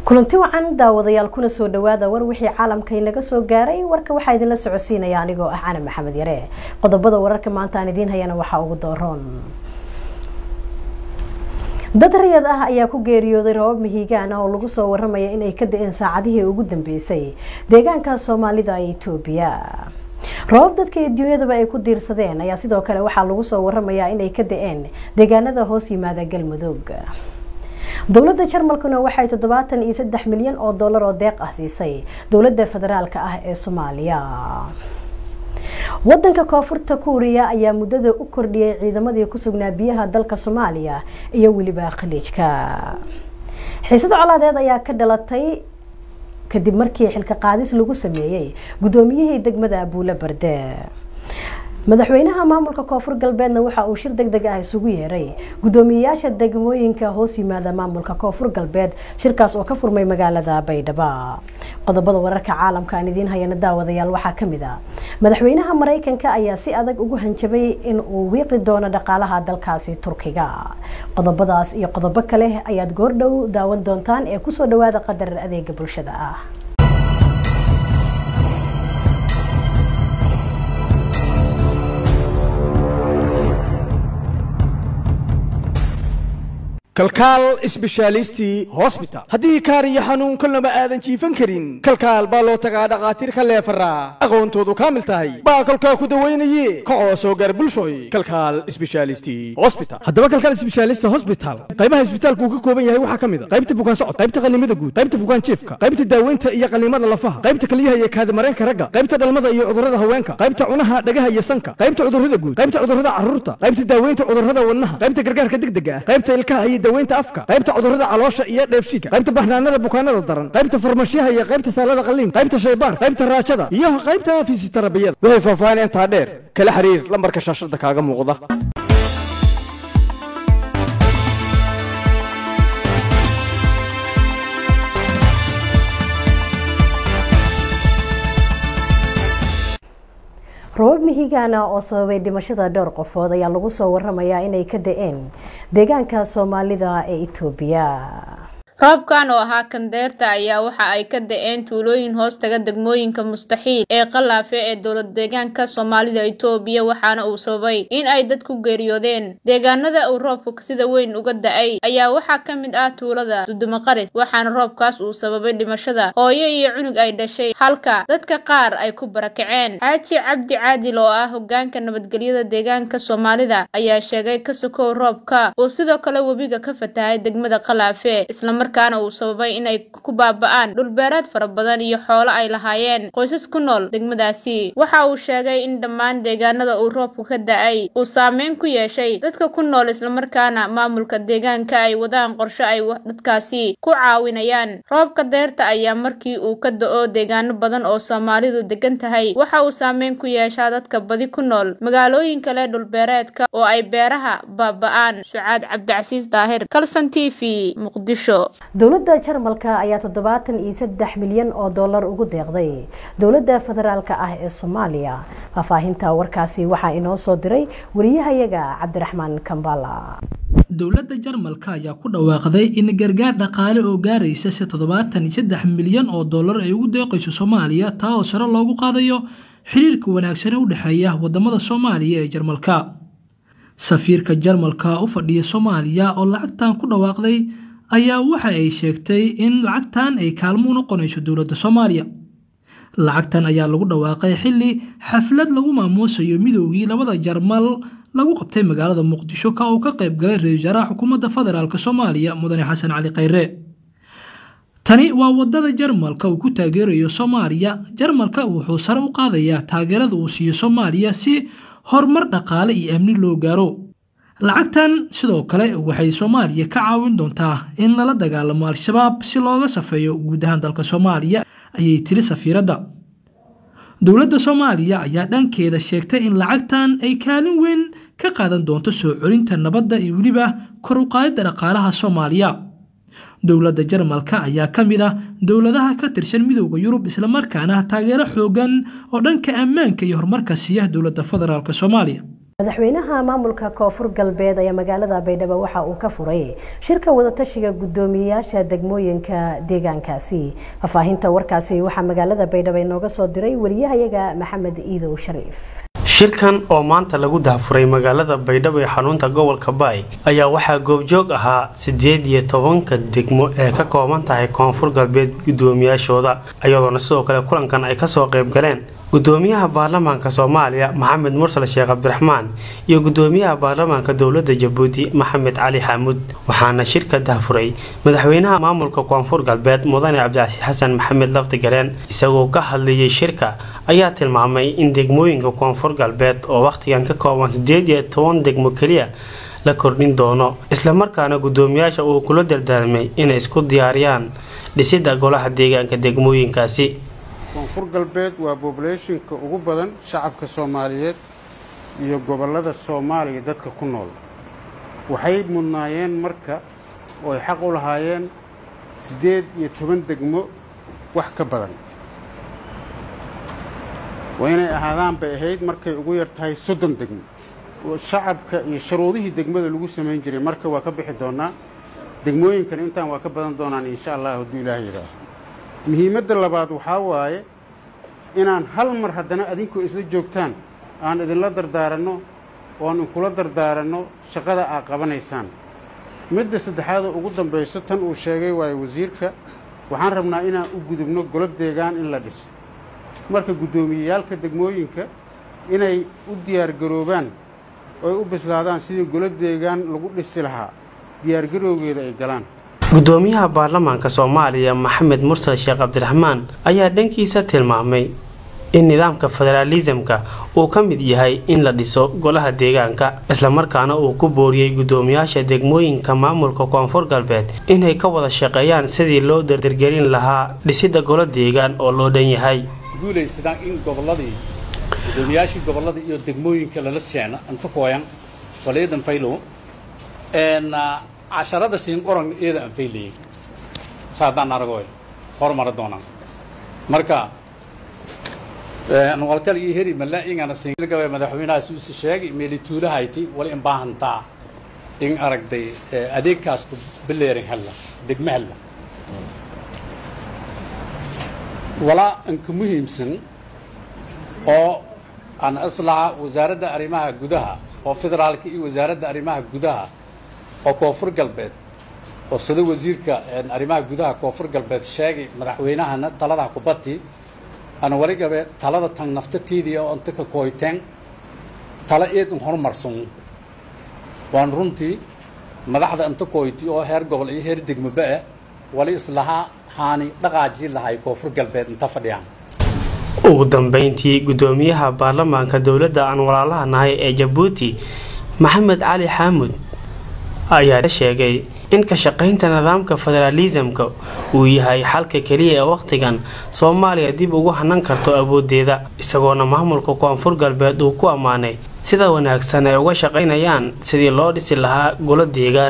kulanti wacan daawadayaal kuna soo dhawaada war wixii caalamka inaga soo gaaray warka waxaa idinla socodsiinaya anigoo ah cana maxamed yare qodobada wararka maanta aan idiin hayana waxaa ugu dooroon dad rayad ah ayaa ku geeriyooday rabab mihigaan ah oo lagu soo waramaya inay ka da-een saacadihii ugu dambeysay deegaanka soomaalida ee etoobiya rabab dadka adduunyadaba ay ku diirsadeen ayaa sidoo kale waxaa lagu soo waramayaa inay ka da-een deegaanada hoos yimaada galmudug dowladda jarmalkuna waxay toddobaatan iyo saddex milyan oo dollar oo deeq ah siisay dowladda federaalka ah ee soomaaliya wadanka koonfurta kuuriya ayaa muddada u kordhiyay ciidamadii ku sugnaa biyaha dalka soomaaliya iyo weliba khaliijka xiisad colaadeed ayaa ka dhalatay kadib markii xilka qaadis lagu sameeyey guddoomiyihii degmada abuule barde madaxweynaha maamulka koonfur galbeedna waxa uu shir deg deg ah isugu yeeray guddoomiyeyaasha degmooyinka hoos yimaada maamulka koonfur galbeed shirkaas oo ka furmay magaalada baydhabo qodobada wararka caalamka aan idiin hayana daawadayaal waxaa kamid a madaxweynaha mareykanka ayaa si adag ugu hanjabay in uu wiiqi doono dhaqaalaha dalkaasi turkiga qodobadaas iyo qodobo kale ayaad goordhow daawan doontaan ee kusoo dhawaada qadar adeega bulshada ah kalkaal isbeshaalisti hosbital haddii kaar iyo xanuun kolnaba aadan jiifan karin kalkaal baa loo tagaa dhakhaatiir ka leefaraa aqoontoodu kaamil tahay baa kolkaa ku dawaynaye kacoo soo gaar bulshoy kalkaal isbeshaalisti hosbital haddaba kalkaal isbeshaalista hosbital qaybaha isbitaalku uu ka kooban yahay waxaa ka mid a qaybta bukaan socod qaybta qallimada guud qaybta bukaan jiifka qaybta daaweynta iyo qallimada lafaha qaybta keliyaha iyo kaadimareenka ragga qaybta dhalmada iyo cudurrada haweenka qaybta cunaha dhagaha iyo sanka qaybta cudurrada guud qaybta cudurrada carruurta qaybta daaweynta cudurrada wadnaha qaybta gargaarka degdega ah qaybta ilkaha iyo daweynta afka qaybta cudurrada caloosha iyo dheefshiidka qaybta baxnaanada bukaanada daran qaybta farmashiyaha iyo qaybta saalada qalliin qaybta shaybaar qaybta raajada iyo qaybta fisitarabiyada waxay faahfaahin intaa dheer kala xiriir lambarka shaashada kaaga muuqda rabab mihigaana oo sababay dhimashada dhowr qofood ayaa lagu soo waramayaa inay ka da-een deegaanka soomaalida ee etoobiya roobkan oo ahaa kandeerta ayaa waxa ay ka da-een tuulooyin hoos taga degmooyinka mustaxiil ee qalaafe ee dowlad deegaanka soomaalida itoobiya waxaana uu sababay in ay dad ku geeriyoodeen deegaanada uu roobku sida weyn uga da-ay ayaa waxaa ka mid ah tuulada dudumaqaris waxaana roobkaas uu sababay dhimashada hooyo iyo cunug ay dhashay halka dadka qaar ay ku barakaceen xaaji cabdi caadil oo ah hogaanka nabadgelyada deegaanka soomaalida ayaa sheegay ka sokow roobka uu sidoo kale webiga ka fatahay degmada qalaafe markaana uu sababay inay ku baaba-aan dhulbeereed fara badan iyo xoolo ay lahaayeen qoysas ku nool degmadaasi waxa uu sheegay in dhammaan deegaanada uu roobku ka da-ay uu saameyn ku yeeshay dadka ku nool islamarkaana maamulka deegaanka ay wadaan qorshe ay dadkaasi ku caawinayaan roobka deerta ayaa markii uu ka da-o deegaano badan oo soomaalidu degan tahay waxa uu saameyn ku yeeshaa dadka badi ku nool magaalooyin kale dhulbeereedka oo ay beeraha baaba-aan sucaad cabdicasiis daahir kalson t v muqdisho dowladda jarmalka ayaa toddobaatan iyo saddex milyan oo dollar ugu deeqday dowladda federaalka ah ee soomaaliya faahfaahinta warkaasi waxaa inoo soo diray wariyahayaga cabdiraxmaan kambala dowladda jarmalka ayaa ku dhawaaqday in gargaar dhaqaale oo gaaraysa se toddobaatan iyo saddex milyan oo dollar ay ugu deeqayso soomaaliya taa oo sare loogu qaadayo xiriirka wanaagsane u dhexeeya wadamada soomaaliya ee jarmalka safiirka jarmalka u fadhiya soomaaliya oo lacagtan ku dhawaaqday ayaa waxa ay sheegtay in lacagtan ay kaalmo u noqonayso dowladda soomaaliya lacagtan ayaa lagu dhawaaqay xilli xaflad lagu maamuusayo midoogii labada jarmal lagu qabtay magaalada muqdisho ka uu ka qayb galay ra-isul wasaaraha xukuumadda federaalk soomaaliya mudane xasan cali khayre tani waa wadada jarmalka uu ku taageerayo soomaaliya jarmalka wuxuu sare u qaadayaa taageerada uu siiyo soomaaliya si horumar dhaqaale iyo amni loo gaaro lacagtan sidoo kale waxay soomaaliya ka caawin doontaa in lala dagaalamo al-shabaab si looga safeeyo guud ahaan dalka soomaaliya ayay tiri safiiradda dowladda soomaaliya ayaa dhankeeda sheegtay in lacagtan ay kaalin weyn ka qaadan doonto soo celinta nabadda iyo weliba kor u qaadidda dhaqaalaha soomaaliya dowladda jarmalka ayaa ka mid ah dowladaha ka tirsan midooda yurub islamarkaana taageero xoogan oo dhanka ammaanka iyo horumarka siiya dowladda federaalk soomaaliya madaxweynaha maamulka koonfur galbeed ayaa magaalada baydhabo waxa uu ka furay shirka wadatashiga guddoomiyeyaasha degmooyinka deegaankaasi faahfaahinta warkaasi waxaa magaalada baydhabo inooga soo diray wariyahayaga maxamed iidow shariif shirkan oo maanta lagu daahfuray magaalada baydhabo ee xarunta gobolka baay ayaa waxaa goobjoog ahaa siddeed iyo tobanka degmo ee ka kooban tahay koonfur galbeed guddoomiyaashooda iyadoona sidoo kale kulankan ay kasoo qayb galeen gudoomiyaha baarlamaanka soomaaliya maxamed mursal sheekh cabdiraxmaan iyo gudoomiyaha baarlamaanka dowlada jabuuti maxamed cali xaamuud waxaana shirka dahfuray madaxweynaha maamulka koonfur galbeed mudane cabdicasiis xasan maxamed lafdi gareen isagoo ka hadlayay shirka ayaa tilmaamay in degmooyinka koonfur galbeed oo wakhtigan ka kooban sideed iyo toban degmo keliya la kordhin doono islamarkaana gudoomiyaasha uu kula dardaarmay inay isku diyaariyaan dhisida golaha deegaanka degmooyinkaasi koonfur galbeed waa bobulationka ugu badan shacabka soomaaliyeed iyo gobollada soomaaliya dadka ku nool waxay mudnaayeen marka oo ay xaq u lahaayeen siddeed iyo toban degmo wax ka badan waa inay ahaadaan bay ahayd markay ugu yar tahay soddon degmo shacabka iyo sharuudihii degmada lagu samayn jiray marka waa ka bixi doonnaa degmooyinkan intaan waa ka badan doonaan insha allah hadduu ilaah yidhaaho muhiimadda labaad waxaa waaye inaan hal mar haddana adinkoo isla joogtaan aan idinla dardaaranno oan inkula dardaaranno shaqada aad qabanaysaan midda saddexaadoo ugu dambayso tan uu sheegay waaye wasiirka waxaan rabnaa inaan u gudubno golob deegaan in la dhiso marka guddoomiyeyaalka degmooyinka inay u diyaargaroobaan ooy u bislaadaan sidii golob deegaan lagu dhisi lahaa diyaargarowgeeda ay galaan gudoomiyaha baarlamaanka soomaaliya maxamed mursal sheekh cabdiraxmaan ayaa dhankiisa tilmaamay in nidaamka federaalisamka uu ka mid yahay in la dhiso golaha deegaanka islamarkaana uu ku booriyey gudoomiyaasha degmooyinka maamulka koonfur galbeed inay ka wada shaqeeyaan sidii loo dardargelin lahaa dhisida golo deegaan oo loo dhan yahay guulaysadaan in goboladii gudoomiyaashii gobolada iyo degmooyinka lala seena inta kooyan walayadan faylow casharada siin qoran iyada aan faylayay saadaan aragoy horumara doonaan marka walkal iyo heri mala ingana siingabe madaxweynaha suusi sheegay meeli tuulahayti wala in baahantaa in aragday adeegkaasku bileerin hella degme hella walaa inka muhiimsan oo aan islaha wasaaradda arrimaha gudaha oo federaalka iyo wasaaradda arrimaha gudaha oo koonfur galbeed oo sida wasiirka arrimaha gudaha koonfur galbeed sheegay madaxweynahana talada kubati ana waligabe talada tan naftatiidii oo inta ka kooyteen tala eedun horumarsan waan runtii madaxda inta kooyti oo heer gobol iyo heer degmoba-a wali islahaa haani dhaqaajii lahay koonfur galbeed inta fadhiyaan ugu dambeyntii gudoomiyaha baarlamaanka dowladda aan walaalaha nahay ee jabuuti maxamed cali xaamud ayaa sheegay in ka shaqaynta nidaamka federaalisamka uu yahay xalka keliya ee wakhtigan soomaaliya dib ugu hanan karto awoodeeda isagoona maamulka koonfur galbeed uu ku ammaanay sida wanaagsan ay uga shaqaynayaan sidii loo dhisi lahaa golo deegaan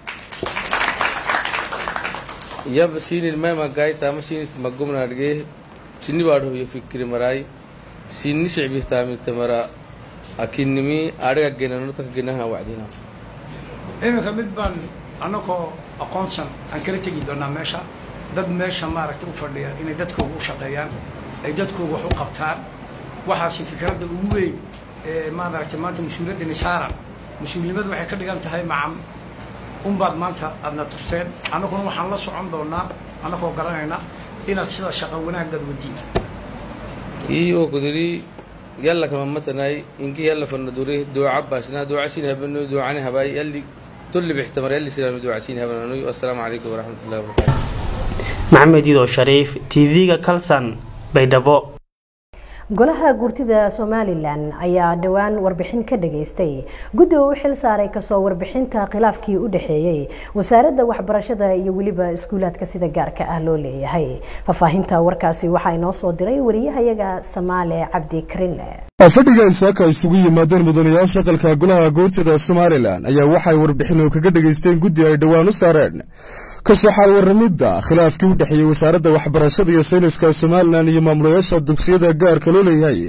yab sinil mema gaitama sinit magumnadge sinni baadhoyo fikiri maray sinni sicbihtaamigta mara akinimi adhiga genanotaka genaha wacdina iminka mid baan annagoo aqoonsan aan kala tegi doonaa meesha dad meesha maaragtay u fadhiya inay dadkooga u shaqeeyaan ay dadkooga wax u qabtaan waxaasi fikradda ugu weyn ee maaragtay maanta mas-uuliyaddani saaran mas-uulnimadu waxay ka dhigan tahay macam unbaad maanta aadna tusteen annaguna waxaan la socon doonaa annagoo garanayna inaad sida shaqa wanaaggaad wadiin iyo kudiri yalla kama matanay inki yalla fanna duri duuca baasna duucasin habanu duucani habay yalli tulli bixtamar yalli silaami duucasin habanu assalaamu calaykum waraxmatullahi wabarakaatu maxamed idoo shariif tv-ga kalsan baydhabo golaha guurtida somalilan ayaa dhowaan warbixin ka dhageystay guddi uu u xil saaray kasoo warbixinta khilaafkii u dhexeeyey wasaaradda waxbarashada iyo weliba iskuulaadka sida gaarka ah loo leeyahay faahfaahinta warkaasi waxaa inoo soo diray wariyahayaga samaale cabdi karinle fadhiga isaaka ay isugu yimaadeen mudanayaasha aqalka golaha guurtida somalilan ayaa waxay warbixin kaga dhageysteen guddi ay dhowaan u saareen kasoo xaal waramidda khilaafkii u dhexeeyey wasaaradda waxbarashada iyo sayniska somalilan iyo maamulayaasha dugsiyada gaarka loo leeyahay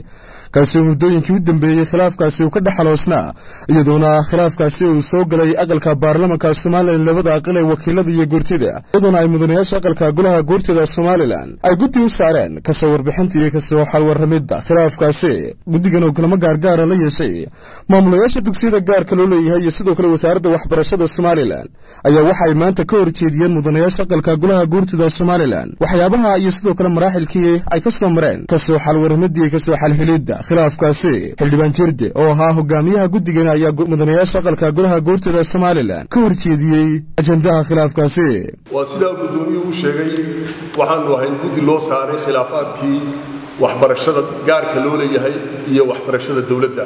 kaasi oo muddooyinkii u dambeeyey khilaafkaasi uu ka dhexaloosnaa iyadoona khilaafkaasi uu soo galay aqalka baarlamanka somalilan labada aqal ee wakiilada iyo goortida iyadoona ay mudanayaasha aqalka golaha goortida somalilan ay guddi u saareen kasoo warbixinta iyo kasoo xalwarramidda khilaafkaasi guddigan oo kulamo gaargaara la yeeshay maamulayaasha dugsiyada gaarka loo leeyahay iyo sidoo kale wasaaradda waxbarashada somalilan ayaa waxaay maanta ka horjeediyeen mudanayaasha aqalka golaha goortida somalilan waxyaabaha iyo sidoo kale maraaxilkii ay ka soo mareen kasoo xalwarramidda iyo kasoo xalhelidda khilaafkaasi xildhibaan jirde oo ahaa hogaamiyaha guddigan ayaa mudanayaasha aqalka golaha goortida somalilan ka horjeediyey ajandaha khilaafkaasi waa sidaa guddoomiyuu u sheegay waxaanu ahayn guddi loo saaray khilaafaadkii waxbarashada gaarka loo leeyahay iyo waxbarashada dowladda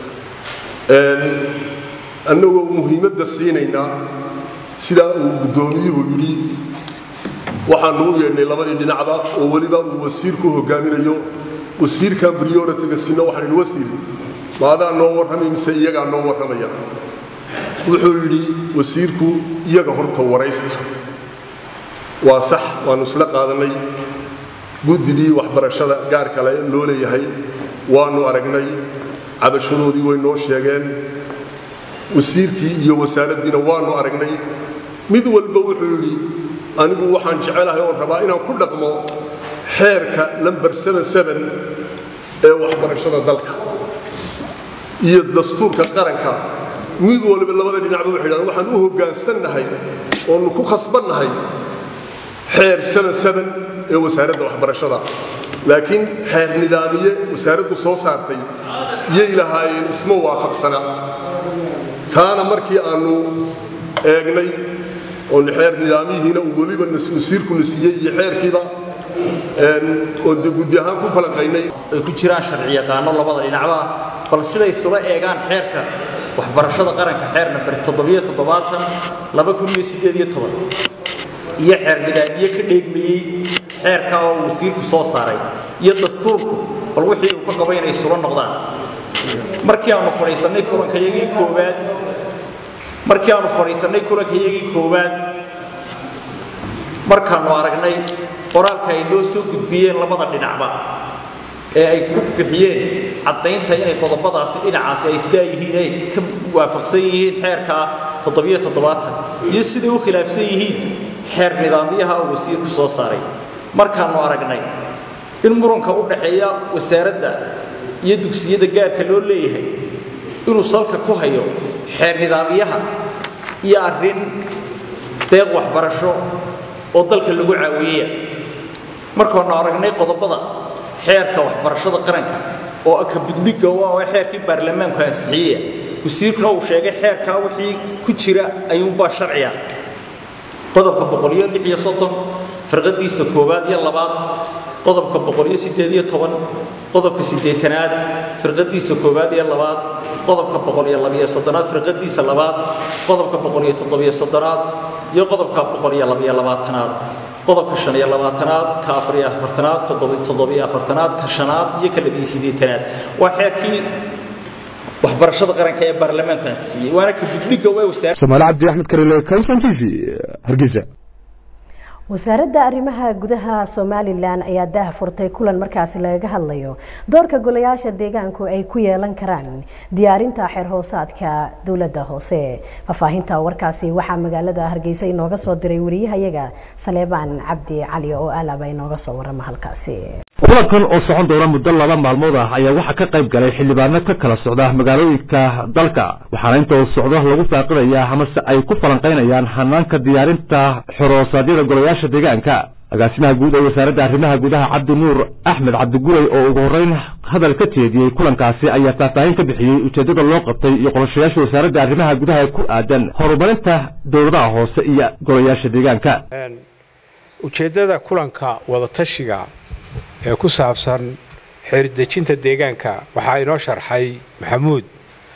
annagoo muhiimadda siinaynaa sidaa uu guddoomiyuhu yidhi waxaanu u yeedhnay labadii dhinacba oo weliba uu wasiirku hogaaminayo wasiirkan brioritiga siino waxaan idhi wasiir ma adaa noo warramay mise iyagaa noo warramaya wuxuu yidhi wasiirku iyaga horta waraysta waa sax waannu isla qaadannay guddidii waxbarashada gaarka loo leeyahay waannu aragnay cabashadoodii way noo sheegeen wasiirkii iyo wasaaraddiina waannu aragnay mid walba wuxuu yidhi anigu waxaan jecelahay oon rabaa inaan ku dhaqmo xeerka lamber ee waxbarashada dalka iyo dastuurka qaranka mid waliba labada dhinacba waxay dhahdeen waxaan u hoggaansannahay oonu ku khasbannahay xeer ee wasaaradda waxbarashada laakiin xeer nidaamiye wasaaraddu soo saartay yay lahaayeen isma waafaqsana taana markii aannu eegnay oon xeer nidaamiyihiina uu weliba wasiirkuna siiyey iyo xeerkiiba oon de guddi ahaan ku falanqaynay ay ku jiraan sharci yaqaano labada dhinacba bal siday isula eegaan xeerka waxbarashada qaranka xeer namber iyo xeer nidaamiye ka dheegmayey xeerka oo wasiirku soo saaray iyo dastuurku bal wixii uu ka qaba inay isula noqdaan markii aanu fadhiisannay kulankayagii koowaad markii aanu fadhiisannay kulankayagii koowaad markaannu aragnay qoraalka ay noo soo gudbiyeen labada dhinacba ee ay ku bixiyeen caddaynta inay qodobadaasi dhinacaasi ay sidaa yihiin ay ka waafaqsan yihiin xeerka iyo siday u khilaafsan yihiin xeer nidaamyaha uu wasiirku soo saaray markaannu aragnay in muranka u dhaxeeya wasaaradda iyo dugsiyada gaarka loo leeyahay inuu salka ku hayo xeer nidaamyaha iyo arrin deeq waxbarasho oo dalka lagu caawiyaya markaannu aragnay qodobada xeerka waxbarashada qaranka oo aka budbiga waa xeerkii baarlamaanku ansixiyaya wasiirkuna uu sheegay xeerkaa wixii ku jira ayuunbaa sharciya qodobka boqoliyo lix iyo soddon firqadiisa koowaad iyo labaad qodobka boqoliyo sideed iyo toban qodobka siddeetanaad firqadiisa koowaad iyo labaad qodobka boqoliyo labiyo soddonaad firqadiisa labaad qodobka boqoliyo toddobiyo soddonaad iyo qodobka boqoliyo labiyo labaatanaad qodobka shan iyo labaatanaad ka afar iyo afartanaad ka toddobiyo afartanaad ka shanaad iyo ka labiyo siddeetanaad waa xeerkii waxbarashada qaranka ee baarlamaanku ansixiyey waana ka gudbiga waa wasaar samaale cabdi axmed karile kalson t v hargeysa wasaaradda arrimaha gudaha somalilan ayaa daah furtay kulan markaasi lagaga hadlayo doorka golayaasha deegaanku ay ku yeelan karaan diyaarinta xeer hoosaadka dowladda hoose faahfaahinta warkaasi waxaa magaalada hargeysa inooga soo diray wariyahayaga saleebaan cabdi cali oo alaba inooga soo warama halkaasi kulankan oo socon doona muddo laba maalmood ah ayaa waxaa ka qayb galay xildhibaano ka kala socda magaalooyinka dalka waxaana inta uu socdo lagu faaqinayaa amase ay ku falanqaynayaan hanaanka diyaarinta xoroosadyada golayaasha deegaanka agaasimaha guud ee wasaaradda arrimaha gudaha cabdi nuur axmed cabdigurey oo ugu horreyn hadal ka jeediyey kulankaasi ayaa faahfaahin ka bixiyey ujeeddada loo qabtay iyo qorshayaasha wasaaradda arrimaha gudaha ee ku aadan horumarinta dowladaha hoose iyo golayaasha deegaanka ujeeddada kulanka wadatashiga ee ku saabsan xeerdejinta deegaanka waxaa inoo sharxay maxamuud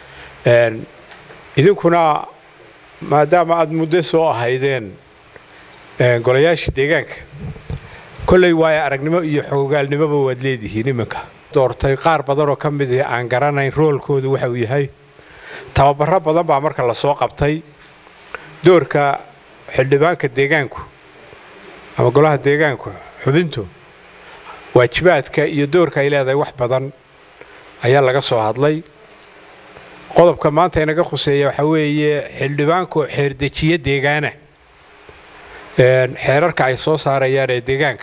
idinkuna maadaama aada muddo soo ahaydeen golayaashii deegaanka kolley waayo aragnimo iyo xogogaalnimoba waad leedihiin iminka doortay qaar badanoo ka mid ah aan garanayn roolkoodu waxa uu yahay tababaro badan baa marka lasoo qabtay doorka xildhibaanka deegaanku ama golaha deegaanku xubintu waajibaadka iyo doorka ay leedahay wax badan ayaa laga soo hadlay qodobka maanta inaga khuseeya waxaa weeye xildhibaanku xeerdejiye deegaana xeerarka ay soo saarayaan ee deegaanka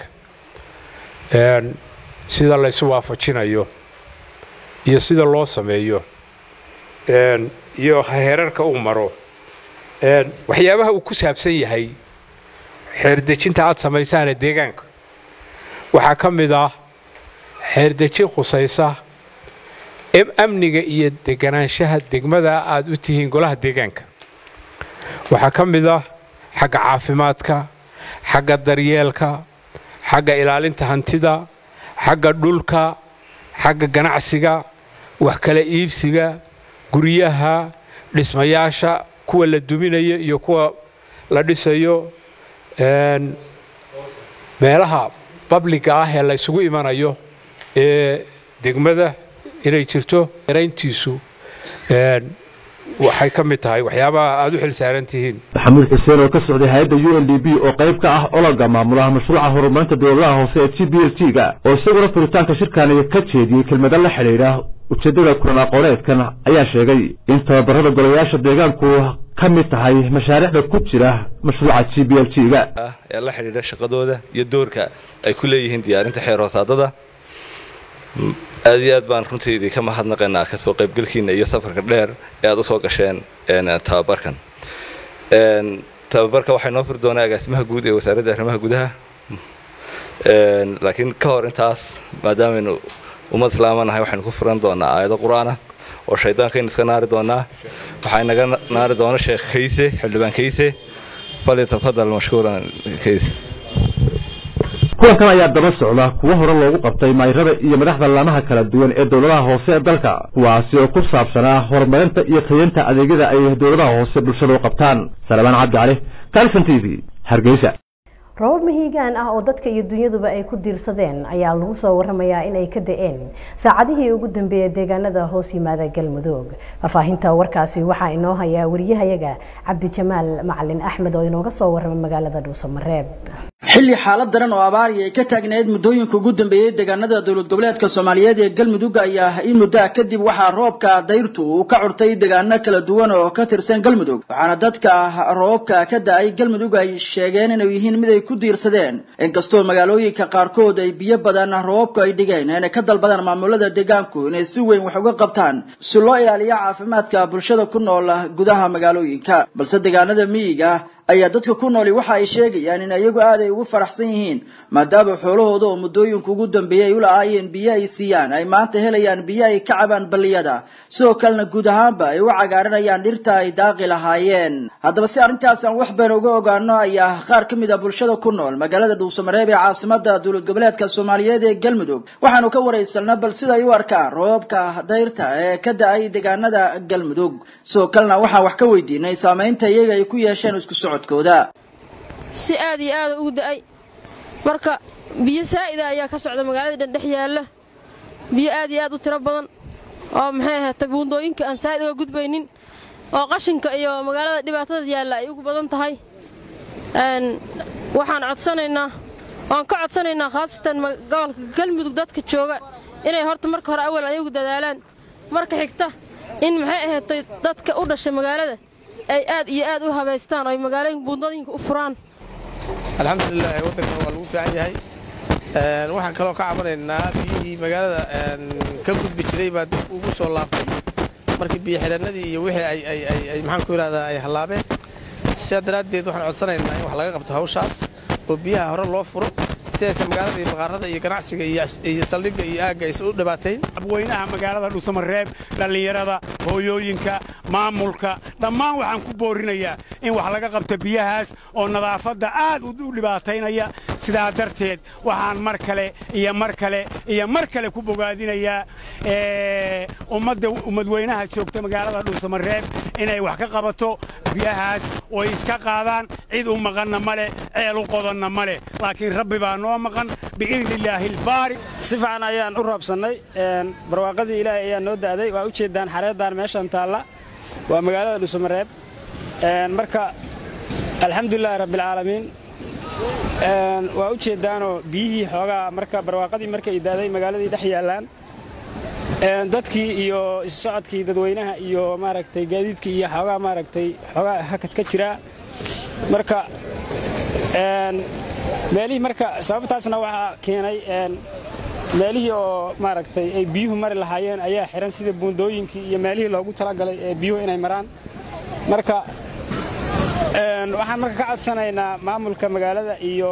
sida laysu waafajinayo iyo sida loo sameeyo iyo heerarka uu maro waxyaabaha uu ku saabsan yahay xeerdejinta aad samaysaane deegaanka waxaa ka mid ah xeerdejin khusaysa amniga iyo deganaanshaha degmada aad u tihiin golaha deegaanka waxaa ka mid ah xagga caafimaadka xagga daryeelka xagga ilaalinta hantida xagga dhulka xagga ganacsiga wax kala iibsiga guryaha dhismayaasha kuwa la duminayo iyo kuwa la dhisayo meelaha babliga ah ee la ysugu imanayo ee degmada inay jirto yarayntiisu waxay ka mid tahay waxyaabaha aada u xil saaran tihiin maxamuud xuseen oo ka socday hay-adda u n d b oo qayb ka ah ololga maamulaha mashruuca horumarinta dowladaha hoose ee g b l t ga oo isaguna furitaanka shirkaani ka jeediyey kelmado la xidhiidha ujeeddada kulan aqooneedkan ayaa sheegay in tababarada golayaasha deegaanku ka mid tahay mashaariicda ku jira mashruuca g b l t ga ee la xidhiidha shaqadooda iyo doorka ay ku leeyihiin diyaarinta xeer hoosaadada aad iyo aad baan runtiidii ka mahadnaqaynaa kasoo qaybgelkiina iyo safarka dheer ee aad usoo gasheen tababarkan tababarka waxay noo furi doonaa agaasimaha guud ee wasaaradda arrimaha gudaha laakiin ka hor intaas maadaamaynu ummad islaamanahay waxaynu ku furan doonaa aayado qur-aana oo shaydaankaynu iska naari doonaa waxaa inaga naari doona sheekh kayse xildhibaan kayse falyatafadal mashkuuran kayse kulankan ayaa daba socda kuwo hore loogu qabtay mayrada iyo madaxda laamaha kala duwan ee dowladaha hoose ee dalka kuwaasi oo ku saabsanaa horumarinta iyo tayeynta adeegyada ay dowladaha hoose bulshada u qabtaan salabaan cabdi cali kalson t v hargeysa robab mahiigaan ah oo dadka iyo dunyaduba ay ku diirsadeen ayaa lagu soo waramayaa inay ka da-een saacadihii ugu dambeeyay deegaanada hoos yimaada galmudug faahfaahinta warkaasi waxaa inoo hayaa wariyahayaga cabdijamaal macalin axmed oo inooga soo warramay magaalada dhuusamareeb xilli xaalad daran oo abaari ay ka taagnayd muddooyinka ugu dambeeyey deegaanada dowlad goboleedka soomaaliyeed ee galmudug ayaa in muddaa kadib waxaa roobka dayrtu uu ka curtay deegaano kala duwan oo ka tirsan galmudug waxaana dadka roobka ka da-ay galmudug ay sheegeen inay yihiin mid ay ku diirsadeen inkastoo magaalooyinka qaarkood ay biyo badan roobku ay dhigeen inay ka dalbadaan maamulada deegaanku inay si weyn wax uga qabtaan si loo ilaaliyo caafimaadka bulshada ku nool gudaha magaalooyinka balse deegaanada miyiga ayaa dadka ku nooli waxa ay sheegayaan in iyagu aad ay ugu faraxsan yihiin maadaama xoolahooda oo muddooyinka ugu dambeeyay ay u la-aayeen biyo ay siiyaan ay maanta helayaan biyo ay ka cabaan balliyada sidoo kalena guud ahaanba ay u cagaaranayaan dhirta ay daaqi lahaayeen haddaba si arrintaas aan wax bayn uga ogaano ayaa qaar ka mid a bulshada ku nool magaalada dhuusamareeb ee caasimada dowlad goboleedka soomaaliyeed ee galmudug waxaanu ka waraysanaa bal sida ay u arkaan roobka dayrta ee ka da-ay deegaanada galmudug sidoo kalena waxaan wax ka weydiinay saameynta iyaga ay ku yeesheen isku socod si aad iyo aada ugu da'ay marka biyo saa'ida ayaa ka socda magaalada dhan dhex yaalla biyo aad iyo aad u tiro badan oo maxay ahaatay buundooyinka aan saa'id uga gudbaynin oo qashinka iyo magaalada dhibaatada yaalla ay ugu badan tahay waxaan codsanaynaa waan ka codsanaynaa khaasatan gobolka galmudug dadka jooga inay horta marka hore awal ayagu dadaalaan marka xigta in maxay ahaatay dadka u dhashay magaalada ay aad iyo aad u habaystaan oo ay magaalooyinka buundooyinka u furaan alxamdulilah waddankan waa lagu fiican yahay waxaan kaloo ka cabanaynaa biyihii magaalada ka gudbi jiray baa dib ugu soo laabtay markii biyo xidhannadii iyo wixii ay maxaan ku yidhahdaa ay hallaabeen sidaa daraaddeed waxaan codsanaynaa in wax laga qabto hawshaas oo biyaha hore loo furo si aysan magaalada iyo baqaarada iyo ganacsiga iyo saldhigga iyo aagga aysan u dhibaatayn abweynaha magaalada dhuusamareeb dhallinyarada hooyooyinka maamulka dhammaan waxaan ku boorinayaa in wax laga qabto biyahaas oo nadaafadda aad u dhibaataynaya sidaa darteed waxaan mar kale iyo mar kale iyo mar kale ku bogaadinayaa ummadda ummadweynaha joogta magaalada dhuusamareeb inay wax ka qabato biyahaas oo ay iska qaadaan cid u maqanna ma leh ceel u qodanna ma leh laakiin rabbi baa noo maqan biidnillaahi albaari si fiican ayaan u roobsannay barwaaqadii ilaahay ayaa noo da'day waa u jeeddaan xareeddaan meeshan taalla waa magaalada dhuusamareeb marka alxamdulilaahi rabbilcaalamiin waa u jeeddaanoo biyihii xoogaa marka barwaaqadii markay daaday magaaladii dhex yaallaan dadkii iyo issocodkii dadweynaha iyo maaragtay gaadiidkii iyo xoogaa maaragtay xoogaa hakad ka jira marka meelihii marka sababtaasna waxaa keenay meelihii oo maaragtay ay biyuhu mari lahaayeen ayaa xihan sida buundooyinkii iyo meelihii loogu talagalay ee biyuhu inay maraan marka waxaan marka ka codsanaynaa maamulka magaalada iyo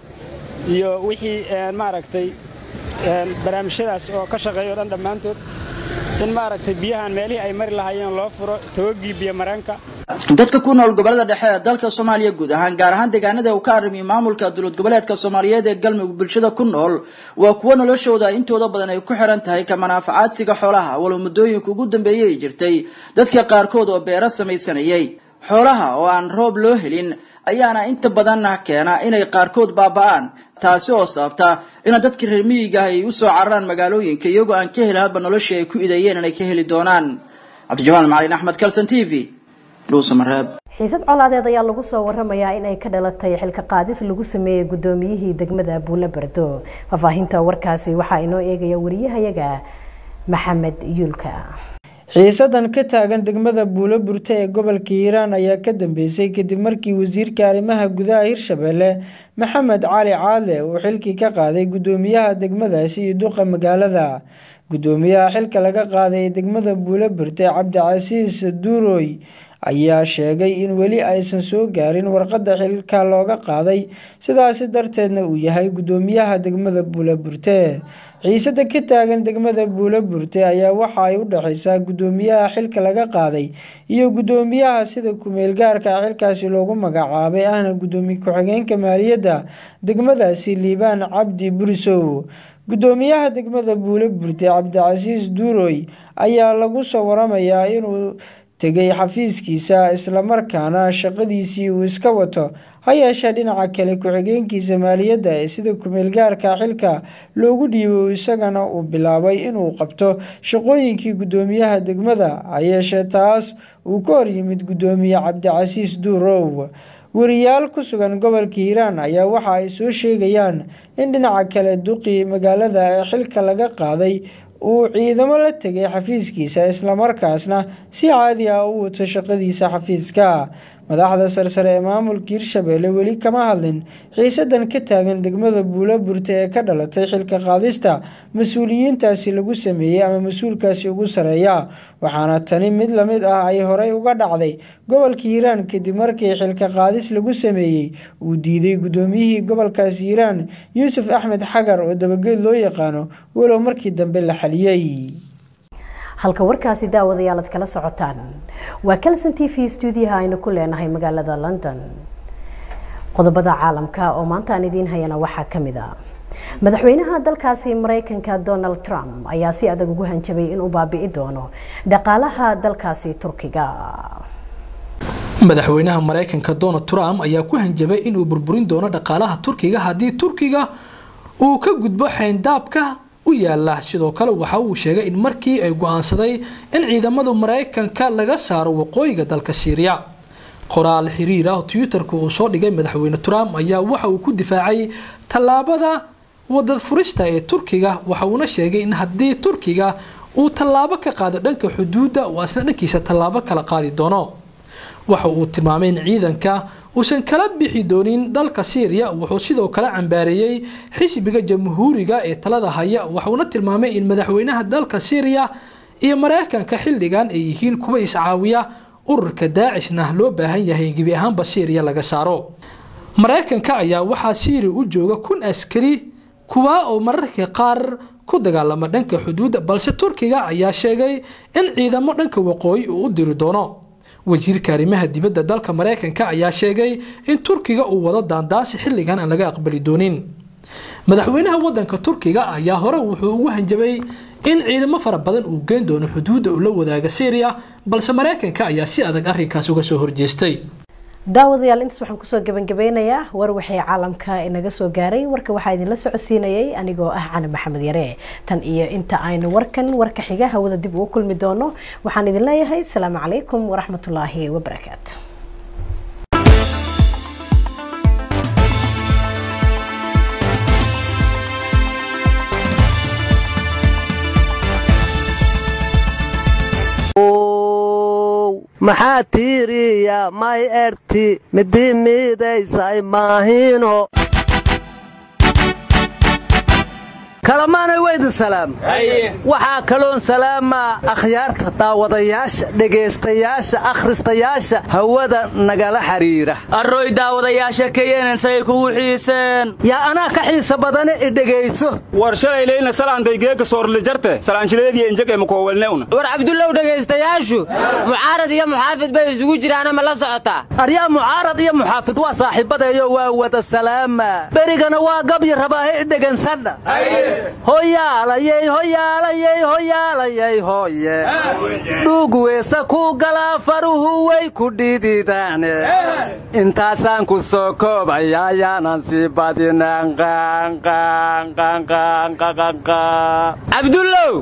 iyo wixii maaragtay barnaamijyadaas oo ka shaqeeya o dhan dhammaantood in maaragtay biyahan meelihii ay mari lahaayeen loo furo tawagii biyomareenka dadka ku nool gobolada dhexe ee dalka soomaaliya guud ahaan gaar ahaan deegaanada uu ka arrimiyo maamulka dowlad goboleedka soomaaliyeed ee galmudug bulshada ku nool waa kuwo noloshooda intooda badan ay ku xiran tahay ka manaafacaadsiga xoolaha walow muddooyinka ugu dambeeyey ay jirtay dadka qaarkood oo beero samaysanayay xoolaha oo aan roob loo helin ayaana inta badanna keena inay qaarkood baaba'aan taasi oo sababta ina dadka reer miyiga ay u soo cararaan magaalooyinka iyagoo aan ka heli hadba noloshii ay ku idayeen inay ka heli doonaan cabdijamaan macalin axmed kalson t v dhuusamareeb xiisad colaadeed ayaa lagu soo waramayaa in ay ka dhalatay xilka qaadis lagu sameeyey gudoomiyihii degmada buule bardo faahfaahinta warkaasi waxaa inoo eegaya wariyahayaga maxamed yuulka xiisadan ka taagan degmada buulo burte ee gobolka hiiraan ayaa ka dambeysay kadib markii wasiirka arrimaha gudaha hirshabelle maxamed cali caadle uu xilkii ka qaaday gudoomiyaha degmadaasi iyo duqa magaalada gudoomiyaha xilka laga qaaday ee degmada buulo burte cabdicasiis duuroy ayaa sheegay in weli aysan soo gaarin warqadda xilka looga qaaday sidaasi darteedna uu yahay gudoomiyaha degmada buulo burte xiisada ka taagan degmada buulo burte ayaa waxa ay u dhexeysaa gudoomiyaha xilka laga qaaday iyo gudoomiyaha sida kumeel gaarka xilkaasi loogu magacaabay ahna gudoomiye ku-xigeenka maaliyadda degmadaasi liibaan cabdi burisow gudoomiyaha degmada buulo burte cabdicasiis duuroy ayaa lagu soo waramayaa inuu tegay xafiiskiisa islamarkaana shaqadiisii uu iska wato ha yeeshee dhinaca kale ku-xigeenkiisa maaliyadda ee sida kumeelgaarka xilka loogu dhiibo isagana uu bilaabay inuu qabto shaqooyinkii gudoomiyaha degmada ha yeeshee taas uu ka hor yimid gudoomiye cabdicasiis duurow wariyaal ku sugan gobolka hiiraan ayaa waxa ay soo sheegayaan in dhinaca kale duqii magaalada ee xilka laga qaaday uu ciidamo la tegay xafiiskiisa islamarkaasna si caadi ah u wato shaqadiisa xafiiska madaxda sarsare ee maamulka hirshabelle weli kama hadlin xiisadan ka taagan degmada buulo burte ee ka dhalatay xilka qaadista mas-uuliyiintaasi lagu sameeyey ama mas-uulkaasi ugu sareeya waxaana tani mid lamid ah ay horey uga dhacday gobolka hiiraan kadib markii xilka qaadis lagu sameeyey uu diiday gudoomiyihii gobolkaasi hiiraan yuusuf axmed xagar oo dabageed loo yaqaano walow markii dambe la xaliyey halka warkaasi daawadayaal ad kala socotaan waa calson t v stuudiyaha aynu ku leenahay magaalada london qodobada caalamka oo maanta aan idiin hayana waxaa ka mid a madaxweynaha dalkaasi mareykanka donald trump ayaa si adag ugu hanjabay inuu baabi'i doono dhaqaalaha dalkaasi turkiga madaxweynaha mareykanka donald trump ayaa ku hanjabay inuu burburin doono dhaqaalaha turkiga haddii turkiga uu ka gudbo xeyndaabka u yaala sidoo kale waxa uu sheegay in markii ay go-aansaday in ciidamada mareykanka laga saaro waqooyiga dalka syriya qoraal xiriir ah twitterka uu soo dhigay madaxweyne trump ayaa waxa uu ku difaacay tallaabada wadad furista ee turkiga waxa uuna sheegay in haddii turkiga uu tallaabo ka qaado dhanka xuduudda uu asna dhankiisa tallaabo kala qaadi doono waxa uu tilmaamay in ciidanka uusan kala bixi doonin dalka syriya wuxuu sidoo kale cambaareeyey xisbiga jamhuuriga ee talada haya waxuuna tilmaamay in madaxweynaha dalka syriya iyo mareykanka xilligan ay yihiin kuwa iscaawiya ururka daacishna loo baahan yahay in gebi ahaanba syriya laga saaro mareykanka ayaa waxaa syria u jooga kun askari kuwa oo mararka qaar ku dagaalama dhanka xuduudda balse turkiga ayaa sheegay in ciidamo dhanka waqooyi uu u diri doono wasiirka arrimaha dibadda dalka mareykanka ayaa sheegay in turkiga uu wado daandaasi xilligan aan laga aqbali doonin madaxweynaha wadanka turkiga ayaa hore wuxuu ugu hanjabay in ciidamo fara badan uu geen doono xuduudda uu la wadaaga syriya balse mareykanka ayaa si adag arrinkaas uga soo horjeestay daawadayaal intaas waxaan kusoo gabangabeynayaa war waxay caalamka inaga soo gaaray warka waxaa idinla socodsiinayay anigoo ah cali maxamed yare tan iyo inta aynu warkan warka xiga hawada dib ugu kulmi doono waxaan idin leeyahay asalaamu calaykum waraxmatullaahi wabarakaatu maxaa tiiriya may erti midi midaysay maahino kalamaanay weydin salaam waxaa kaloon salaamaa akhyaarta daawadayaasha dhegaystayaasha akhristayaasha hawada nagala xidhiira arroy daawadayaasha kayenan say kugu xiiseen yaa anaa ka xiisa badane i dhegayso war shalay leyna salaantay geeka soorli jarte salaanjileediya injege makoowelnewna war cabdullow dhegaystayaashu mucaarad iyo muxaafid bay isugu jiraana ma la socotaa aryaa mucaarad iyo muxaafid waa saaxiibadeeyo waa wada salaama berigana waa gabyi rabaahe i dhegansadha hoyaalayey hoyaalayey hoyaalayey hoye dhuug weesa ku galaa faruhu way ku dhididaane intaasaan ku soo koobaya ayaanan sii badinaan cabdullow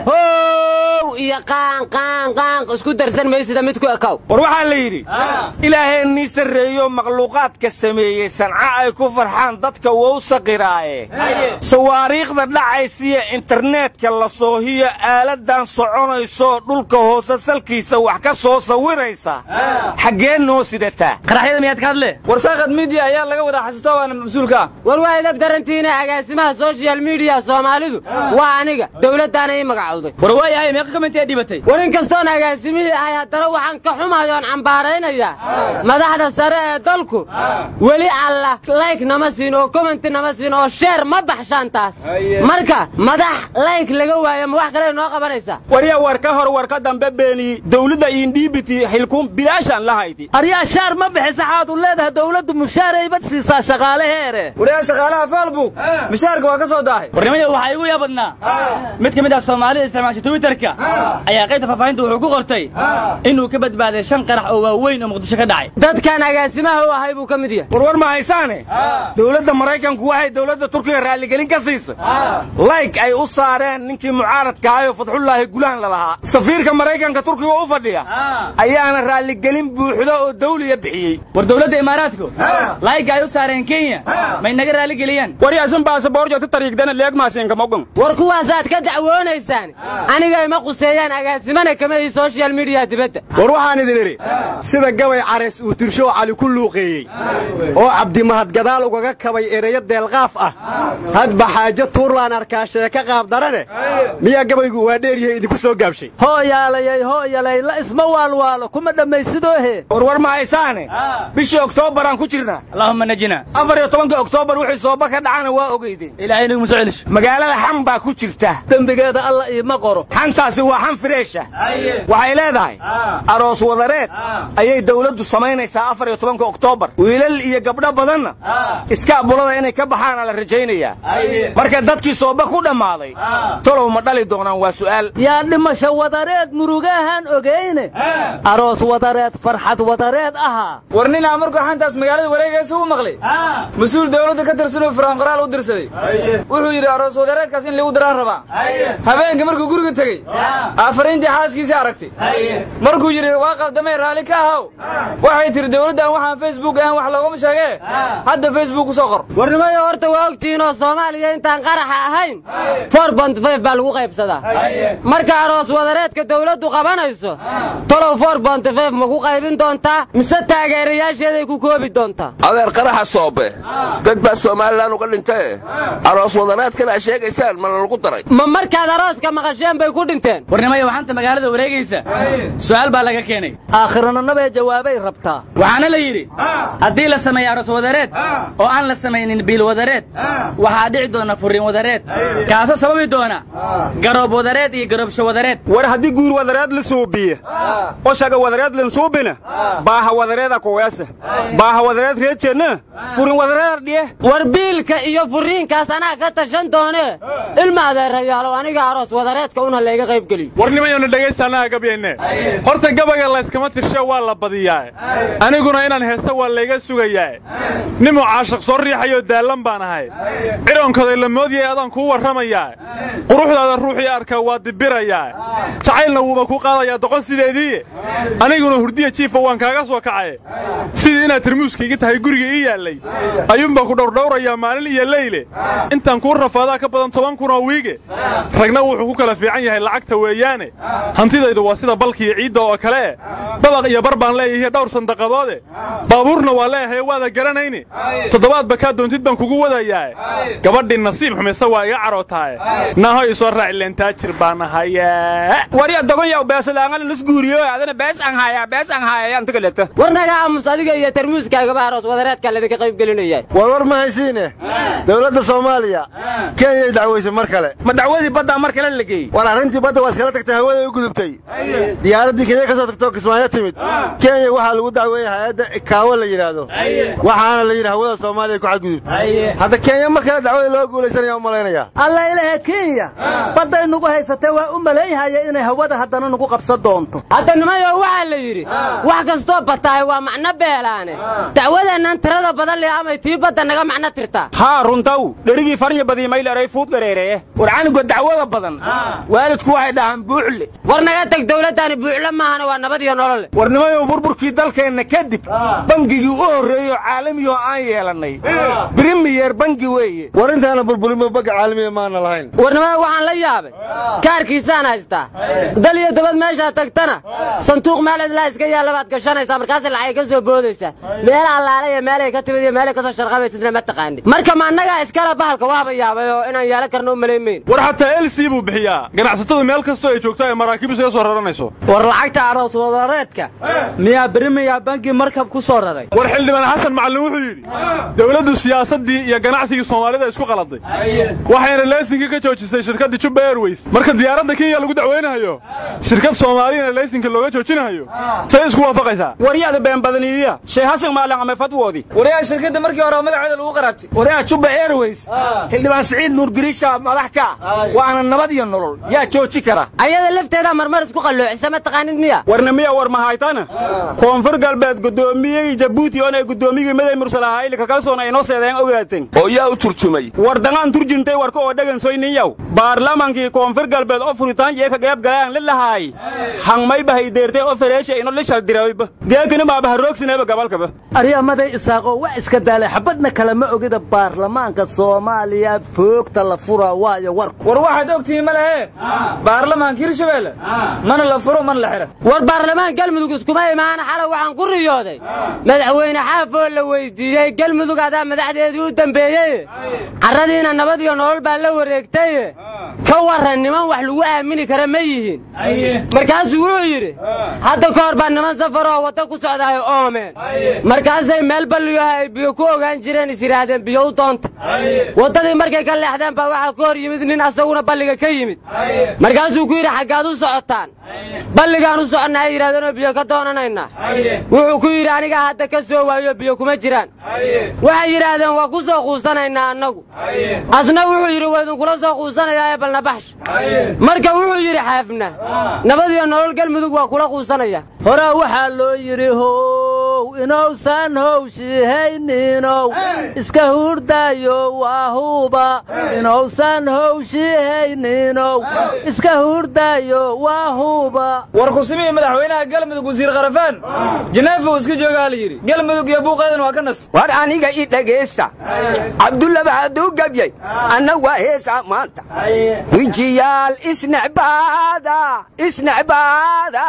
how iyo qaanqaanqaanq isku darsan maysida mid ku ekow war waxaa la yidhi ilaaheennii sarreeyo makhluuqaadka sameeyey sanca ay ku farxaan dadka wou saqiraaye sawaariikhda dhacaysiya internetka la soohiyo aaladan soconaysoo dhulka hoose salkiisa wax ka soo sawiraysa xaggee noo sidataa qaraxyada miyaad ka hadle war saaqad midiya ayaa laga wadaa xasito waana mas-uulka war waa idab darantiina agaasimaha soshal midiya soomaalidu waa aniga dowladdaana ii magacowday war waayahay meeqa kamentee dhibatay war in kastoon agaasimihii ahay haddana waxaan ka xumayo oon cambaaraynayaa madaxda sare ee dalku weli alla layk nama siin oo commenti nama siin oo sheer ma baxshaan taas marka madax layk laga waayo ma wax kale noo qabanaysaa warya war ka hor war ka dambe beeniyi dowladda iindhiibiti xilkuun bilaashaan la hayti aryaa shaar ma bixisa xaad u leedahay dowladdu mushaaraybad siisaa shaqaalaheere waryaa shaqaalaha facebook mushaarka waa ka soo daahay warnimada waxaa igu yaabadnaa mid ka mid ah soomaalida isticmaasha twitterka ayaa qaybta faahfaahinta wuxuu ku qortay inuu ka badbaaday shan qarax oo waaweyn oo muqdisho ka dhacay dadkan agaasimaha u ahay buu ka mid yahay warwar ma haysaane dowladda maraykanku waxay dowladda turkiga raalligelin ka siisay layg ay u saareen ninkii mucaaradka ahayoo fadxullaahi gulaan lalahaa safiirka maraykanka turkiga u fadhiya ayaana raalligelin buuxda oo dawliya bixiyey war dowladda imaaraadku layga ay u saareen kenya may naga raalligeliyaan waryasan baasaboorjo ta tariigdana leegmaasiinkamogon war kuwaasaad ka dacwoonaysaan aniga ima quseeyaan agaasimana kama ii soshal midiya dibadda war waxaan idin idhi sida gabay cares uu tirshow cali ku luuqeeyey oo cabdimahad gadaal ugaga kabay ereyo deelqaaf ah hadba xaajo tuurlaan arkaa sheeka qaab darane miyaa gabaygu waa dheeryahay idinku soo gaabshay hooyaalayay hooyalay la isma waalwaalo kuma dhammaysidoohe warwar ma haysaane bishii oktoobaraan ku jirnaa allahumma najina afar iyo tobanka oktoobar wixii sooba ka dhacana waa ogeydeen ilaahay nagu soo celisho magaalada xan baa ku jirta dembigeeda alla iima qoro xantaasi waa xan fireesha waxay leedahay aroos wadareed ayay dawladdu samaynaysaa afar iyo tobanka oktoobar wiilal iyo gabdho badanna iskaabulada inay ka baxaana la rajaynayaa marka dadkii sooba ku dhammaaday tolow ma dhali doonaan waa su'aal yaa dhimasho wadareed murugahan ogeyne aroos wadareed farxad wadareed ahaa war ninaa markuu xantaas magaalada wareegaysa u maqlay mas-uul dawladda ka tirsanoo firaanqoraal u dirsaday wuxuu yidhi aroos wadareedkaas in lagu daraan rabaa habeenka markuu guriga tegey aafariintii xaaskiisii aragtay markuu yidhi waa qaldamay raalli ka ahaw waxay tihi dawladdan waxaan facebook ahan wax loogama sheegee hadda facebook ku soo qor warnimayo horta waa ogtihiinoo soomaaliya intaan qaraxa ahayn for bont five baa lagu qaybsadaa marka aroos wadareedka dawladdu qabanayso tolow for bont five ma ku qaybin doontaa mise taageerayaasheeday ku koobi doontaa adeer qaraxa soobe dad baa somalilan uga dhintay aroos wadareedkan aa sheegaysaan ma lagu daray ma markaad arooska maqasheen bay ku dhinteen warnimayo waxaanta magaalada wareegaysa su'aal baa laga keenay aakhirananabee jawaabay rabtaa waxaana la yidhi haddii la sameeyo aroos wadareed oo aan la samaynin biil wadareed waxaa dhici doona furriin wadareed kaasoo sababi doona garoob wadareed iyo garoobsho wadareed war haddii guur wadareed la suubiye oshaga wadareed lansuubina baaha wadareeda kuweesa baaha wadareed reejeenna furin wadareed dhiye war biilka iyo furriinkaas anaa ka tashan doonee ilma adeerayaalow aniga aroos wadareedka una layga qayb geliyo warnimayonu dhegaystaannaha gabyenne horta gabayga layskama tirsho waa la badiyaa aniguna inaan heesto waa layga sugayaa nimuu caashiq soo riixayoo daallan baan ahay ciroonkaday la moodya weeye adaan kuu warramayaa quruxdaada ruuxii arkaa waa dibirayaa jacaylna wuuba ku qaadayaa doqon sideediiye aniguna hurdiya jiifa waan kaaga soo kacaye sidii inaad tarmuuskaiga tahay guriga ii yaallay ayuunbaa ku dhowrdhowrayaa maalin iyo leyle intaan kuu rafaadaa ka badan toban kunoo wiige ragna wuxuu ku kala fiican yahay lacagta weeyaane hantidaydu waa sida balkiiyo ciidda oo kale dabaq iyo bar baan leeyahay dhowr sandaqadoode baabuurna waa leeyahay waada garanayni toddobaadba kaa doontid baan kugu wadayaa gabadhii nasiib xumaysa waa iga carootaay naho isoo raaci leentaajir baan ahaye warya dogonyaw beesalaangan lasguuriyo adana bees aan haya bees aan haya anta kaleta war naga aamus adiga iyo tarmuuskaagaba aroos wadareedka ladinka qayb gelinaya war war ma haysiine dowladda soomaaliya kenyay dacwaysay mar kale ma dacwadii baddaa mar kale la geeyey war arrintii badda waa iskala tagtay hawaday u gudubtay diyaaraddii kenya ka soo tagtoo kismaayo timid kenya waxaa lagu dacweeyey hay-adda kaawo la yidhaahdo waxaana la yidhi hawada soomaaliya ku xadgudubtay hadda kenya mar kale dacwada loo guulaysanaya u malaynaya alla ilahe kenya badday nugu haysatee waa u malaynhaya inay hawada haddana nugu qabsan doonto hadda nimayo waxaa la yidhi wax kastoo batahay waa macno beelaane dacwadeennan tirada badan leh amay tii badda naga macno tirtaa haa runtaw dherigii farnya badii mayleray fuud gareereye war canuga dacwada badan waalidku waxay dhahaan buuxle war naga teg dawladdaani buuxle maahana waa nabad iyo nolole war nimayo burburkii dalkeenna kadib bangigii u horreeyo caalamiyo aan yeelannay brimiyer bangi weeye war intaana burburinba bagga caalamiya maana lahayn war nimayo waxaan la yaabay kaarkiisaan haystaa dal iyo dabad meeshaa tagtana sanduuq meel cidlaa iska yaalla baad gashanaysaa markaasay lacagay ka soo boodaysaa meel allaale iyo meelay ka timid iyo meelay ka soo sharqabaysidna ma taqaanid marka ma annagaa iskala bahalka waaba yaabay oo inaan yeelan karno u malaymayn war xataa elsi buu bixiyaa ganacsatadu meel kastoo ay joogto ay maraakiib isaga soo raranayso war lacagta aroos wadareedka miyaa berimiyaa bangi markab ku soo raray war xildhibaan xasan macallin wuxuu yidhi dowladdu siyaasaddii iyo ganacsigii soomaalida isku qaladay waxayna leesinkii ka joojisay shirkaddii jubba airways marka diyaaradda kenya lagu dacwaynahayo shirkad soomaaliyana leesinka looga joojinahayo say isku waafaqaysaa waryaada been badaniiya shee hasan maalin ama fadwoodii waryaa shirkadda markii hore magaceeda lagu qaraabtay waryaa jubba airways xildhibaan siciid nuur giriisha madax ka waana nabad iyo nolol yaa jooji kara ayada lafteeda marmar isku qalloocisa ma taqaanid miya warna miya war mahaytana koonfur galbeed gudoomiyey jabuuti oonay gudoomiyigii maday mursalahaayli kakalsoon ay noo seedeen ogaateen oo yaa u turjumay war dangaan turjintay warka oo dhagansoyniyow baarlamaankii koonfur galbeed oo furitaan jee ka qeyb galaan la lahaay hangmay bahay deertay oo fareesha ino lishal dirayba geekani baaba haroogsinayba gabalkaba aryamaday isaaqoo waa iska daalay xabadna kale ma ogida baarlamaanka soomaaliya foogta la fura waayo warku war waxaad ogtihiin ma lehe baarlamaanka hirshabeelle mana la furo mana la xira war baarlamaan galmudug iskuma imaana xalay waxaan ku riyooday madaxweyne xaafoo la weydiiyey galmudug adaa madaxdeedii u dambeeyey carradiina nabad iyo nolol baa la wareegtay ka warran niman wax lagu aamini kara ma yihiin markaasuu wuxuu yidhi hadda ka hor baa niman safaroo wadda ku socdaay oomeen markaasay meel balliyoha ay biyo ku ogaan jireen is yidhaahdeen biyo u doonta waddadii markay ka leexdeen baa waxaa ka hor yimid nin asaguna balliga ka yimid markaasuu ku yidhi xaggaad u socotaan balligaan u soconnaa ay yidhahdeenoo biyo ka doonanaynaa wuxuu ku yidhi anigaa hadda ka soo waayo biyo kuma jiraan waxay yidhaahdeen waa ku soo quusanaynaa annagu asna wuxuu yidhi waa idinkula soo quusanayaa ee balna baxsh marka wuxuu yidhi xaafna nabad iyo nolol galmudug waa kula quusanaya horaa waxaa loo yidhi how inowsan howshihayniinow iska hurdaayo waa huba inowsan howshihayniinow iska hurdaayo waa huba war kusimihii madaxweynaha galmudug wasiir kharafaan janeefa uu iska joogaa la yidhi galmudug iyo buuqeedan waa ka nasta war aniga i dhegaysta cabdullaba hadduu gabyay anna waa heesaa maanta wijiyaal isnecbaada isnecbaada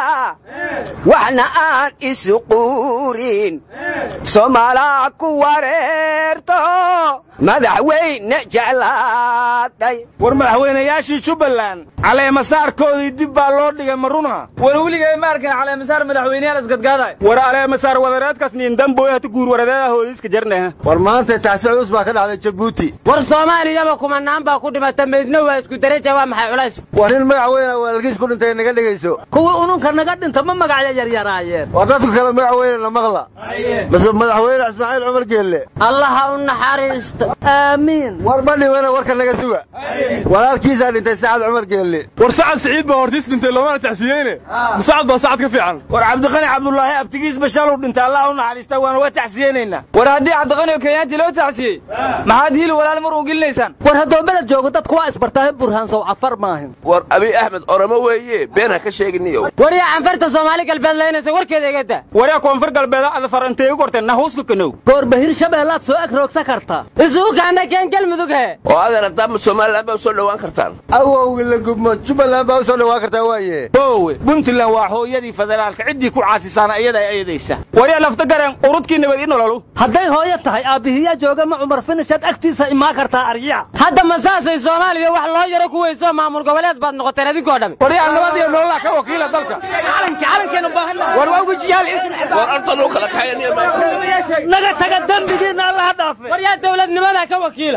waxna aan isu quurin soomaalaa ku wareerto madaxweyne jeclaaday war madaxweynayaashii jubbaland caleemasaarkoodii dib baa loo dhigay maruna war weligay ma arkan caleemasaar madaxweyneyaal isgadgaaday war caleemasaar wadareedkaas niindamboy hata guur waradeeda hooliiska jarneha war maanta taasi culus baa ka dhacday jabuuti war soomaaliyaba kumanaan baa ku dhimata meydna waa isku daraja waa maxay culays war nin magacweyna walaalkiis ku dhintay naga dhegayso kuwii ununka naga dhinta ma magacya yaryaraayeen war dadku kale magacweyne la maqla suga mase madaxweyne ismaaciil cumar geelle allaha u naxariisto aamiin war ma dhibana warka naga suga walaalkiisaa dhintay sacad cumar geelle war sacad siciid baa hortiis dhintay loomana taxsiyeyne musacad baa sacad ka fiican war cabdiqani cabdulaahi abtigiis bashaluu dhintay allah u naxariista waana waa taxsiyeynaynaa war haddii cabdiqani oo kenyaantii loo taxsiyey maxaad hiil walaal mar uun gelinaysaan war haddoo beled joogo dadku waa isbartaahe burhaansow cafar maahin war abiy axmed oramo weeye been ha ka sheeginiyo waryaa canfarta soomaali galbeed laynaysa warkeeda igada waryaa koonfur galbeeda ada farantee u korteen nahuuska kanow goorba hirshabeellaad soo eg roogsa kartaa isugu kaana keen galmudug he oo adeer haddaama somalilan baa u soo dhowaan kartaan awowgi la gubmo jubbaland baa u soo dhowaan kartaa waaye boowe puntland waa hooyadii federaalka ciddii ku caasisaana iyada ayadaysa waryaa lafta gareen urudkii nabad i nololu hadday hooyo tahay aabbihiyaa jooga ma cumar finishaad agtiisa imaan kartaa aryaca hadda ma saasay soomaaliya wax loo yaro ku weyso maamul goboleed baad noqoteen idinkoo dhami waryaa nabad iyo nololaa ka wakiila dalka war waa ugu jiyaal war ardan u kala kaxaynaya naga taga dembigiinna allaha dhaafe waryaa dowladnimada ka wakiila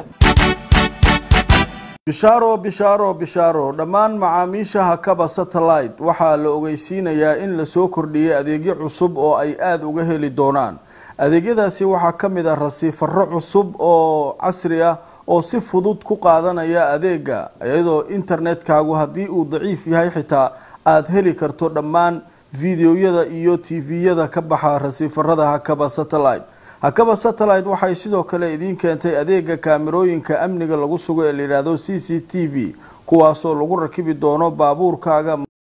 bishaaro bishaaro bishaaro dhammaan macaamiisha hakaba satellite waxaa la ogeysiinayaa in lasoo kordhiyey adeegyo cusub oo ay aada uga heli doonaan adeegyadaasi waxaa ka mid ah rasiifaro cusub oo casri ah oo si fudud ku qaadanaya adeega iyadoo internetkaagu haddii uu daciif yahay xitaa aada heli karto dhammaan videoyada iyo tviyada ka baxa rasiifarada hakaba satellite hakaba satellite waxay sidoo kale idiin keentay adeega kaamirooyinka amniga lagu sugo ee layidhaahdo c c t v kuwaasoo lagu rakibi doono baabuurkaaga